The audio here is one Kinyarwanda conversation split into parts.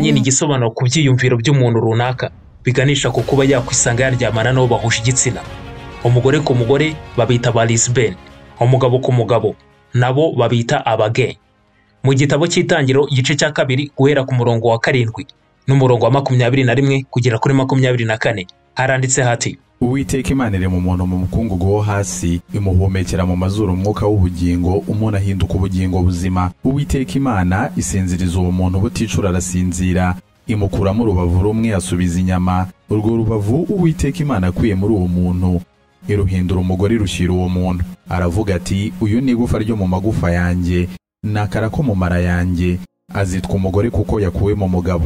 nyine igisobanuro ku byiyumviro by'umuntu runaka biganisha ku kuba yakwisanga yaryamana n'uwo bahuje igitsina umugore ku mugore babita ba lisbene umugabo ku mugabo nabo babita abage mu gitabo cy'itangiriro igice cya kabiri guhera ku murongo wa karindwi n'umurongo wa makumyabiri na rimwe kugera kuri makumyabiri na kane haranditse hati uwiteka imana iri mu muntu mu mukungugu wo hasi imuhumekera mu mazuru umwuka w'ubugingo umuntu ahinduka ubugingo buzima uwiteka imana isinziriza uwo muntu buticura arasinzira imukuramo urubavu rumwe asubiza inyama urwo rubavu uwiteka imana akuye muri uwo muntu iruhindura umugore irushyira uwo muntu aravuga ati uyu ni igufa ryo mu magufa yanjye ni akara ko mu mara yanjye azitwa umugore kuko yakuwe mu mugabo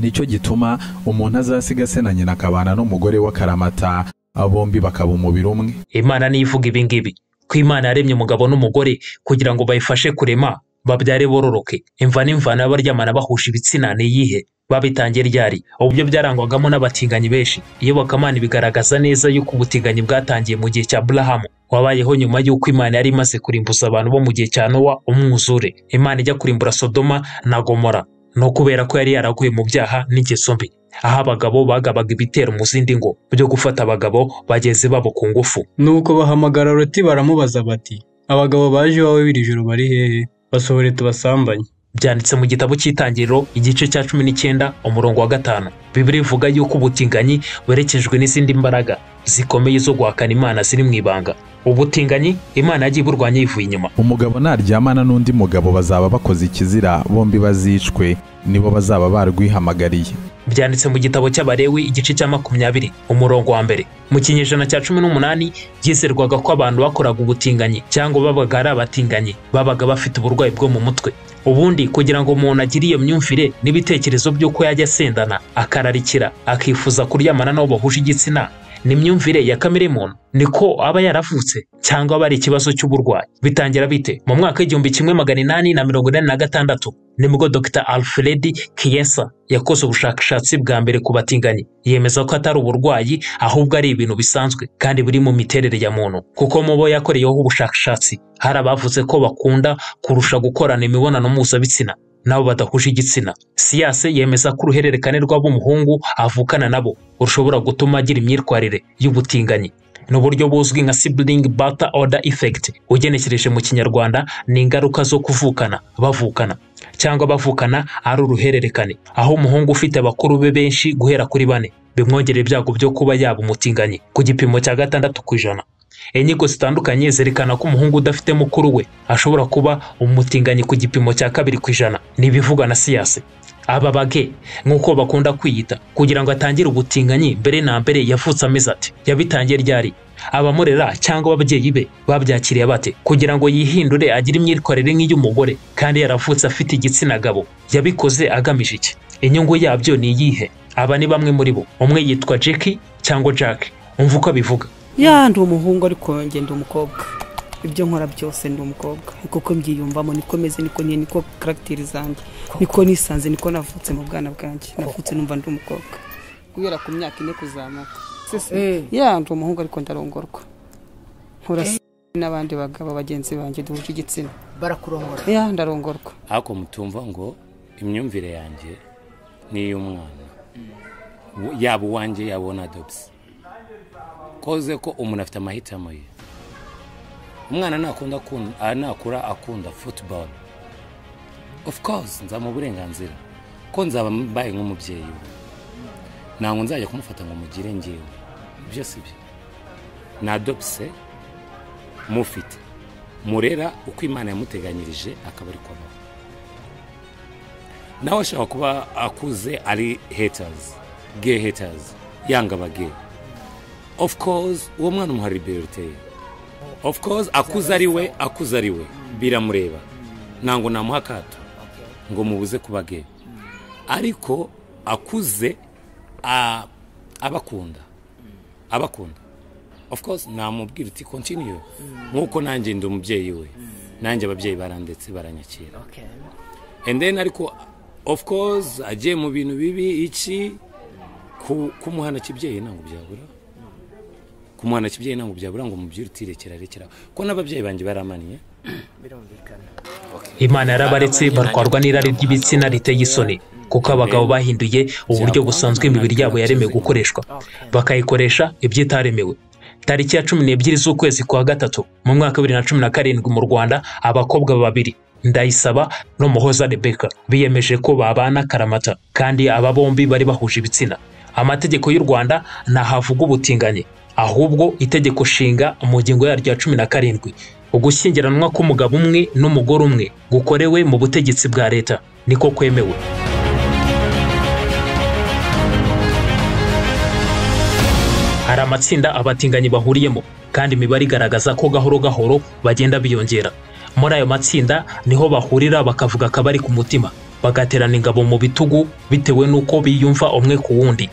nicyo gituma umuntu azasiga se na nyina akabana n'umugore w'akaramata bombi bakaba umubiri umwe imana niyo ivuga ibi ngibi ko imana yaremye umugabo n'umugore kugira ngo bayifashe kurema babyare bororoke imva n'imvana baryamana bahuje ibitsina ni iyihe babitangiye ryari ubu byo byarangwagamo n'abatinganyi benshi iyobokamana bigaragaza neza yuko ubutinganyi bwatangiye mu gihe cya burahamu wabayeho nyuma y'uko imana yari imaze kurimbuza abantu bo mu gihe cya nowa umwuzure imana ijya kurimbura sodoma na gomora ni ukubera ko yari yaraguye mu byaha n'ingeso mbi aho abagabo bagabaga ibitero mu zindi ngo byo gufata abagabo bagenzi babo ku ngufu nuko bahamagara loti baramubaza bati abagabo baje iwawe biri joro bari hehe basohore tubasambanye byanditse mu gitabo cy'itangiriro igice cya cumi n'icyenda umurongo wa gatanu bibiri ivuga yuko ubutinganyi buherekejwe n'izindi mbaraga zikomeye zo guhakana imana ziri mu ibanga ubutinganyi imana yagiye iburwanya yivuye inyuma umugabo naryamana n'undi mugabo bazaba bakoze ikizira bombi bazicwe nibo bazaba barwihamagariye byanditse mu gitabo cy'abarewi igice cya makumyabiri umurongo wa mbere mu kinyejana cya cumi n'umunani byizerwaga ko abantu bakoraga ubutinganyi cyangwa babaga ari abatinganyi babaga bafite uburwayi bwo mu mutwe ubundi kugira ngo umuntu agire iyo myumvire n'ibitekerezo by'uko yajya asendana akararikira akifuza kuryamana n'uwo bahuje igitsina ni imyumvire ya kamere muntu niko aba yaravutse cyangwa aba ari ikibazo cy'uburwayi bitangira bite mu mwaka w'igihumbi kimwe magana inani na mirongo inani na gatandatu nibwo dr alfred kiyesa yakoze ubushakashatsi bwa mbere ku batinganyi yemeza ko atari uburwayi ahubwo ari ibintu bisanzwe kandi biri mu miterere ya muntu kuko mu bo yakoreyeho ubushakashatsi hari abavuze ko bakunda kurusha gukorana imibonano mpuzabitsina nabo badahuje igitsina siyase yemeza ko uruhererekane rw'ab'umuhungu avukana nabo rushobora gutuma agira imyitwarire y'ubutinganyi ni uburyo buzwi nka sibling barter order effect ugenekereje mu kinyarwanda ni ingaruka zo kuvukana bavukana cyangwa bavukana ari uruhererekane aho umuhungu ufite bakuru be benshi guhera kuri bane bimwongerera ibyago byo kuba yaba umutinganyi ku gipimo cya gatandatu ku ijana inyigo zitandukanye zerekana ko umuhungu udafite mukuru we ashobora kuba umutinganyi ku gipimo cya kabiri ku ijana ni ibivugwa na siyase aba bage nk'uko bakunda kwiyita kugira ngo atangire ubutinganyi mbere na mbere yavutse ameze ati yabitangiye ryari abamurera cyangwa ababyeyi be babyakiriye bate kugira ngo yihindure agire imyitwarire nk'iy'umugore kandi yaravutse afite igitsina gabo yabikoze agamije iki inyungu yabyo ni iyihe aba ni bamwe muri bo umwe yitwa jeki cyangwa jack umva uko abivuga ya ndi umuhungu ariko ngenda umukobwa ibyo nkora byose ndi umukobwa niko ko mbyiyumvamo niko meze niko niyo niko karagiteri zanjye niko nisanze niko navutse mu bwana bwanjye navutse numva ndi umukobwa guhera ku myaka ine kuzamuka ya ndi umuhungu ariko ndarongorwa nkora n'abandi bagabo bagenzi banjye duhuje igitsina barakurongora ya ndarongorwa ariko mutumva ngo imyumvire yanjye ni iy'umwana yaba uwanjye yaba unadobisi koze ko umuntu afite amahitamo ye umwana nakura akunda futuboro ofu kose nzamuha uburenganzira ko nzaba mbaye nk'umubyeyi we ntabwo nzajya kumufata ngo mugire ngewe ibyo si byo nadopse mufite murera uko imana yamuteganyirije akaba ari kubaho nawe ashobora kuba akuze ari hetazi ge hetazi yanga abageyi ofu koze uwo mwana umuha liberite ye ofu koze akuze ari we akuze ari we biramureba ntabwo namuha akato ngo mubuze kuba ge ariko akuze abakunda abakunda ofu koze namubwira uti kontiniyu nk'uko nanjye ndi umubyeyi we nanjye ababyeyi baranditse baranyakira endeni ariko ofu koze agiye mu bintu bibi iki kumuhana kibyeyi ntabwo byabura kumwana kibyeyi ntabwo byabura ngo umubyeyi utirekera rekera ko n'ababyeyi banjye baramaniye imana yarabaretse barwarwa n'irari ry'ibitsina riteye isoni kuko abagabo bahinduye uburyo busanzwe imibiri yabo yaremewe gukoreshwa bakayikoresha iby'itaremewe tariki ya cumi n'ebyiri z'ukwezi kwa gatatu mu mwaka wa bibiri na cumi na karindwi mu rwanda abakobwa babiri ndayisaba n'umuhoza rebeka biyemeje ko babana karamata kandi aba bombi bari bahuje ibitsina amategeko y'u rwanda ntahavuga ubutinganyi ahubwo itegeko nshinga mu ngingo yaryo ya cumi na karindwi ugushyingiranwa k'umugabo umwe n'umugore umwe gukorewe mu butegetsi bwa leta niko kwemewe hari amatsinda abatinganyi bahuriyemo kandi imibare igaragaza ko gahoro gahoro bagenda biyongera muri ayo matsinda niho bahurira bakavuga akabari ku mutima bagaterana ingabo mu bitugu bitewe n'uko biyumva umwe ku wundi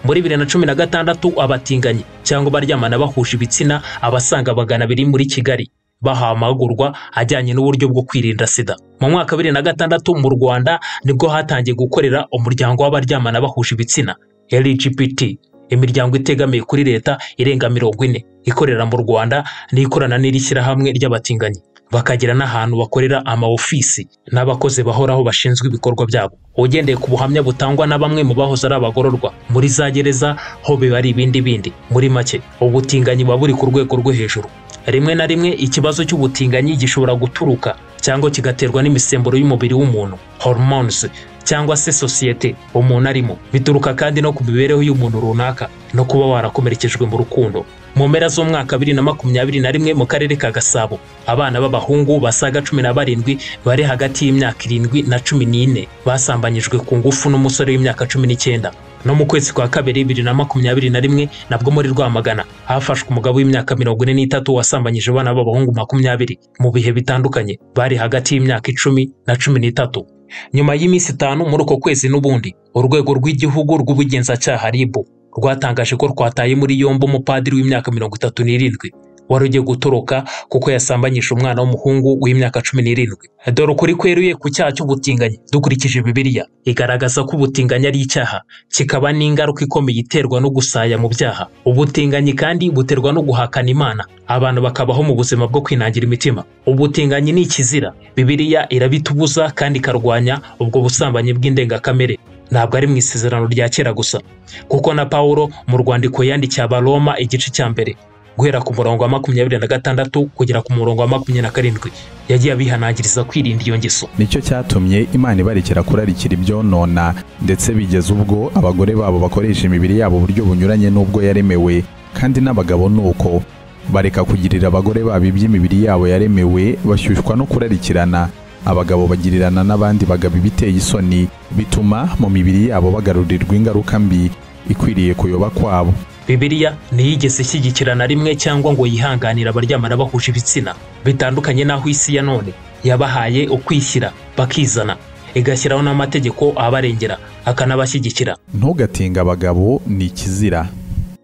muri bibiri na cumi na gatandatu abatinganyi cyangwa abaryamana bahuje ibitsina abasaga magana abiri muri kigali bahawe amahugurwa ajyanye n'uburyo bwo kwirinda sida mu mwaka wa bibiri na gatandatu mu rwanda nibwo hatangiye gukorera umuryango w'abaryamana bahuje ibitsina lgbt imiryango itegamiye kuri leta irenga mirongo ine ikorera mu rwanda n'ikorana n'iri shyirahamwe ry'abatinganyi bakagira n'ahantu bakorera amaofisi n'abakozi bahoraho bashinzwe ibikorwa byabo ugendeye ku buhamya butangwa na bamwe mu bahoze ari abagororwa muri za gereza ho biba ari ibindi bindi muri make ubutinganyi buba buri ku rwego rwo hejuru rimwe na rimwe ikibazo cy'ubutinganyi gishobora guturuka cyangwa kigaterwa n'imisemburo y'umubiri w'umuntu hormones cyangwa se sosiyete umuntu arimo bituruka kandi no ku mibereho y'umuntu runaka no kuba warakomerekejwe mu rukundo mu mpera z'umwaka bibiri na makumyabiri na rimwe mu karere ka gasabo abana b'abahungu basaga cumi na barindwi bari hagati y'imyaka irindwi na cumi n'ine basambanyijwe ku ngufu n'umusore w'imyaka cumi n'icyenda no mu kwezi kwa kabiri bibiri na makumyabiri na rimwe nabwo muri rwamagana hafashwe umugabo w'imyaka mirongo ine n'itatu wasambanyije abana b'abahungu makumyabiri mu bihe bitandukanye bari hagati y'imyaka icumi na cumi n'itatu nyuma y'iminsi itanu muri uko kwezi n'ubundi urwego rw'igihugu rw'ubugenzacyaha ribu rwatangaje ko rwataye muri yombi umupadiri w'imyaka mirongo itatu n'irindwi wari ugiye gutoroka kuko yasambanyije umwana w'umuhungu w'imyaka cumi n'irindwi dore ukuri kweruye ku cyaha cy'ubutinganyi dukurikije bibiliya igaragaza ko ubutinganyi ari icyaha kikaba n'ingaruka ikomeye iterwa no gusaya mu byaha ubutinganyi kandi buterwa no guhakana imana abantu bakabaho mu buzima bwo kwinangira imitima ubutinganyi ni ikizira bibiliya irabitubuza kandi ikarwanya ubwo busambanyi bw'indengakamere ntabwo ari mu isezerano rya kera gusa kuko na paul mu rwandiko yandikiye abaroma igice cya mbere guhera ku murongo wa makumyabiri na gatandatu kugera ku murongo wa makumyabiri na karindwi yagiye abihanangiriza kwirinda iyo ngeso nicyo cyatumye imana ibarekera kurarikira ibyonona ndetse bigeze ubwo abagore babo bakoresha imibiri yabo uburyo bunyuranye n'ubwo yaremewe kandi n'abagabo ni uko bareka kugirira abagore babo iby'imibiri yabo yaremewe bashyushywa no kurarikirana abagabo bagirirana n'abandi bagabo ibiteye isoni bituma mu mibiri yabo bagarurirwa ingaruka mbi ikwiriye kuyoba kwabo bibiliya ntiyigeze ishyigikira na rimwe cyangwa ngo yihanganire abaryamana bahuje ibitsina bitandukanye n'aho isi ya none yabahaye ukwishyira bakizana igashyiraho n'amategeko abarengera akanabashyigikira ntugatinge abagabo ni ikizira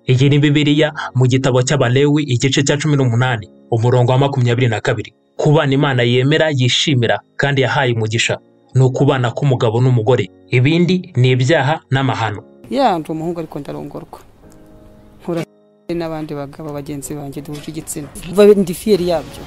iyi ni bibiliya mu gitabo cy'abalewi igice cya cumi n'umunani umurongo wa makumyabiri na kabiri kubana imana yemera yishimira kandi yahaye umugisha ni ukubana k'umugabo n'umugore ibindi ni ibyaha n'amahano ya ndi umuhungu ariko ndarongorwa nkora n'abandi bagabo bagenzi banjye duhuje igitsina Vuba ndi fiyeri yabyo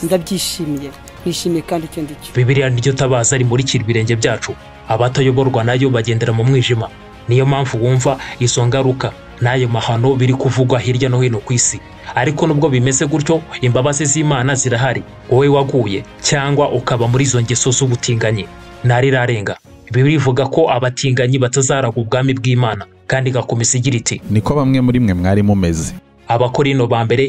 ndabyishimiye nishimiye kandi icyo ndi cyo bibiliya niryo tabaza rimurikira ibirenge byacu abatayoborwa nayo bagendera mu mwijima niyo mpamvu wumva izo ngaruka n'ayo mahano biri kuvugwa hirya no hino ku isi ariko nubwo bimeze gutyo imbabazi z'imana zirahari wowe waguye cyangwa ukaba muri izo ngeso z'ubutinganyi ntarirarenga bibiri ivuga ko abatinganyi batazaraga ubwami bw'imana kandi igakomeza igira iti niko bamwe muri mwe mwari mumeze abakorino ba mbere